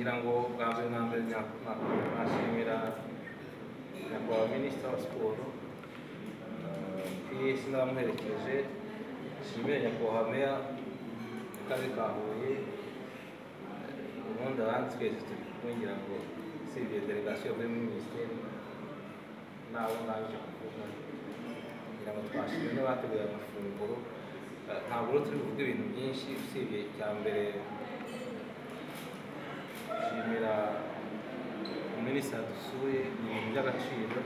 Bilang ko, grabe namin na, na, nasimira nakuha ministra siguro. Kaya sila mereklesi, simira yakuha meya, kari kahuye, ubundi abandi twese turi kumwingira ngo usibye delegasiyo muri minisiteri nabo naje kuvuga kugira ngo twashime n'abateguye amafunguro Eh, ntabwo rero turi kuvuga ibintu byinshi usibye icya mbere nshimira minisita dusuye ni ibintu by'agaciro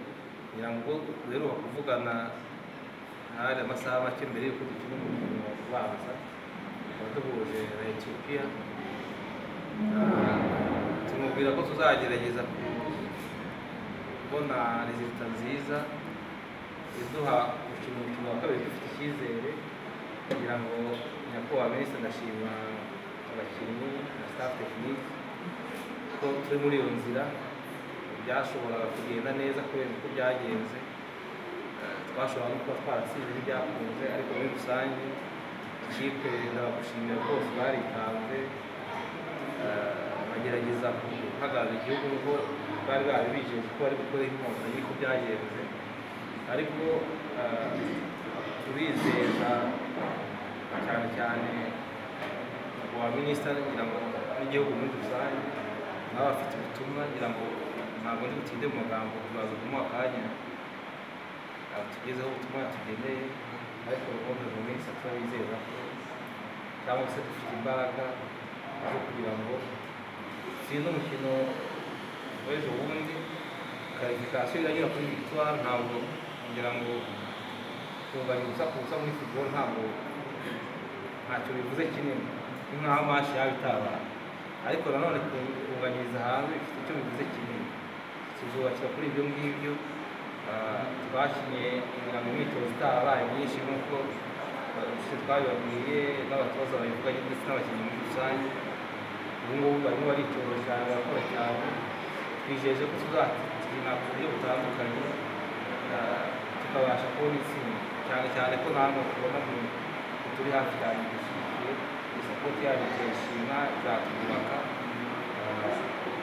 kugira ngo duheruka kuvugana hari amasaha make mbere y'uko dukina umukino ubanza tukaba duhuje na etiyopiya tumubwira ko tuzagerageza kubona rezilita nziza iduha gukina umukino wa kabiri dufite icyizere kugira ngo nyakubahwa minisitiri ndashima abakinnyi na staff tekinike ko turi muri iyo nzira byashoboraga kugenda neza kubera uko byagenze Eh, twashoboraga no kuba twaratsinze ntibyakunze ariko muri rusange ikipe ndabagushimira rwose baritanze Eh, bagerageza guhagarara igihugu nubwo bari bari bijeje ko bari gukora inkotanyi y'uko byagenze ariko eh, turizeza cyane cyane wa minisita kugira ngo n'igihugu muri rusange nawe afite ubutumwa ngira ngo ntabwo ndi butinde mu magambo turaza kumuha akanya atugezeho ubutumwa yatugeneye ariko ubundi mu minsi turabizeza ko cyangwa se dufite imbaraga zo kugira ngo tsinde umukino w'ejo bundi karifikasiyo iranyura kuri victoire ntabwo ngira ngo kunganya ubusa ku busa muri football ntabwo ntacyo bivuze kinini ni nk'aho amashi yaba itabaye ariko nanone kunganyiriza hanze bifite icyo bivuze kinini tuzubakira kuri ibyo ngibyo Ah, twakinnye kugira ngo imyitozo itarabaye myinshi nk'uko se twabibabwiye n'abatoza babivuga ndetse n'abakinnyi muri rusange ubu ngubu barimo baritoza cyane barakora cyane twijeje ko tuzakina ku buryo butandukanye ah, tukabasha kubona itsinda cyane cyane ko namwe tubona mu mu turi hafi yanyu dushyigikiye isapoti yanyu turayishima izatwubaka Ah,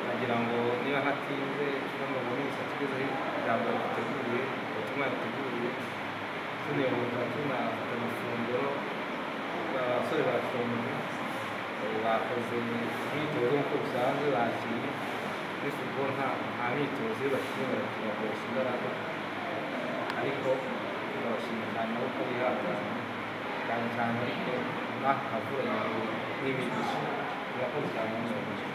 nagira ngo niba ntatinze tuno minsi tugezeho ijambo riteguye ubutumwa yateguye tunebutsa tunafata amafunguro abasore barafunze bakoze imyitozo nk'uko bisanzwe bakinnye muri football nta nta myitozo iyo bakinnye barakina bakoresha imbaraga ariko turabashimira cyane aho ko bihangana cyane cyane ariko mwaka kavura n'imigisha murakoze cyane mwese